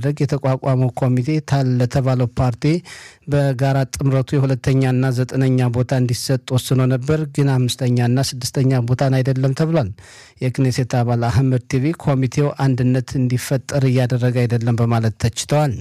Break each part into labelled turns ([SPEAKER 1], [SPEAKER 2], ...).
[SPEAKER 1] ለማድረግ የተቋቋመው ኮሚቴ ታል ለተባለው ፓርቲ በጋራ ጥምረቱ የሁለተኛና ዘጠነኛ ቦታ እንዲሰጥ ወስኖ ነበር፣ ግን አምስተኛና ስድስተኛ ቦታን አይደለም ተብሏል። የክኔሴት አባል አህመድ ቲቪ ኮሚቴው አንድነት እንዲፈጠር እያደረገ አይደለም በማለት ተችተዋል።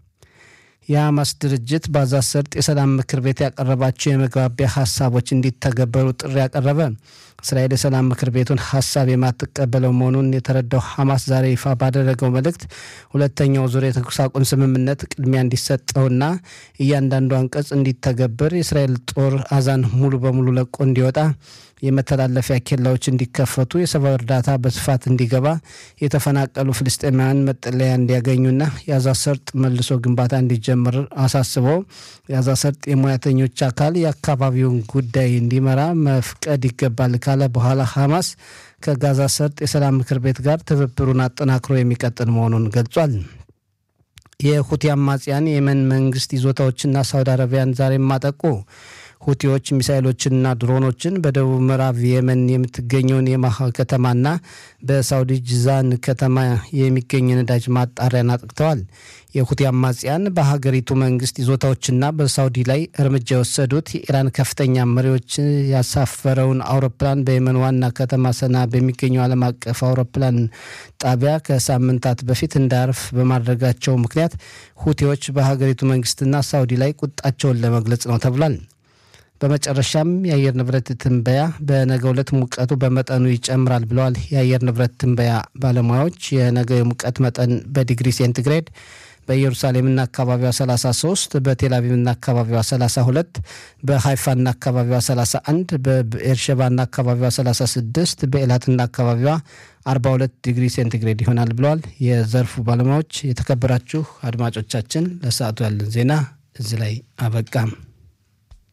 [SPEAKER 1] የሐማስ ድርጅት በጋዛ ሰርጥ የሰላም ምክር ቤት ያቀረባቸው የመግባቢያ ሀሳቦች እንዲተገበሩ ጥሪ ያቀረበ እስራኤል የሰላም ምክር ቤቱን ሀሳብ የማትቀበለው መሆኑን የተረዳው ሐማስ ዛሬ ይፋ ባደረገው መልእክት ሁለተኛው ዙር የተኩስ አቁም ስምምነት ቅድሚያ እንዲሰጠውና እያንዳንዱ አንቀጽ እንዲተገበር የእስራኤል ጦር አዛን ሙሉ በሙሉ ለቆ እንዲወጣ የመተላለፊያ ኬላዎች እንዲከፈቱ የሰብአዊ እርዳታ በስፋት እንዲገባ የተፈናቀሉ ፍልስጤማውያን መጠለያ እንዲያገኙና የጋዛ ሰርጥ መልሶ ግንባታ እንዲጀምር አሳስበው የጋዛ ሰርጥ የሙያተኞች አካል የአካባቢውን ጉዳይ እንዲመራ መፍቀድ ይገባል ካለ በኋላ ሐማስ ከጋዛ ሰርጥ የሰላም ምክር ቤት ጋር ትብብሩን አጠናክሮ የሚቀጥል መሆኑን ገልጿል። የሁቲ አማጽያን የየመን መንግስት ይዞታዎችና ሳውዲ አረቢያን ዛሬም አጠቁ። ሁቲዎች ሚሳይሎችንና ድሮኖችን በደቡብ ምዕራብ የመን የምትገኘውን የማሃ ከተማና በሳውዲ ጅዛን ከተማ የሚገኝ ነዳጅ ማጣሪያን አጥቅተዋል። የሁቲ አማጽያን በሀገሪቱ መንግስት ይዞታዎችና በሳውዲ ላይ እርምጃ የወሰዱት የኢራን ከፍተኛ መሪዎች ያሳፈረውን አውሮፕላን በየመን ዋና ከተማ ሰና በሚገኘው ዓለም አቀፍ አውሮፕላን ጣቢያ ከሳምንታት በፊት እንዳያርፍ በማድረጋቸው ምክንያት ሁቲዎች በሀገሪቱ መንግስትና ሳውዲ ላይ ቁጣቸውን ለመግለጽ ነው ተብሏል። በመጨረሻም የአየር ንብረት ትንበያ በነገው ዕለት ሙቀቱ በመጠኑ ይጨምራል ብለዋል የአየር ንብረት ትንበያ ባለሙያዎች። የነገው የሙቀት መጠን በዲግሪ ሴንቲግሬድ በኢየሩሳሌምና አካባቢዋ 33፣ በቴልአቪቭና አካባቢዋ 32፣ በሃይፋና አካባቢዋ 31፣ በኤርሸባና አካባቢዋ 36፣ በኤላትና አካባቢዋ 42 ዲግሪ ሴንቲግሬድ ይሆናል ብለዋል የዘርፉ ባለሙያዎች። የተከበራችሁ አድማጮቻችን ለሰዓቱ ያለን ዜና እዚህ ላይ አበቃም።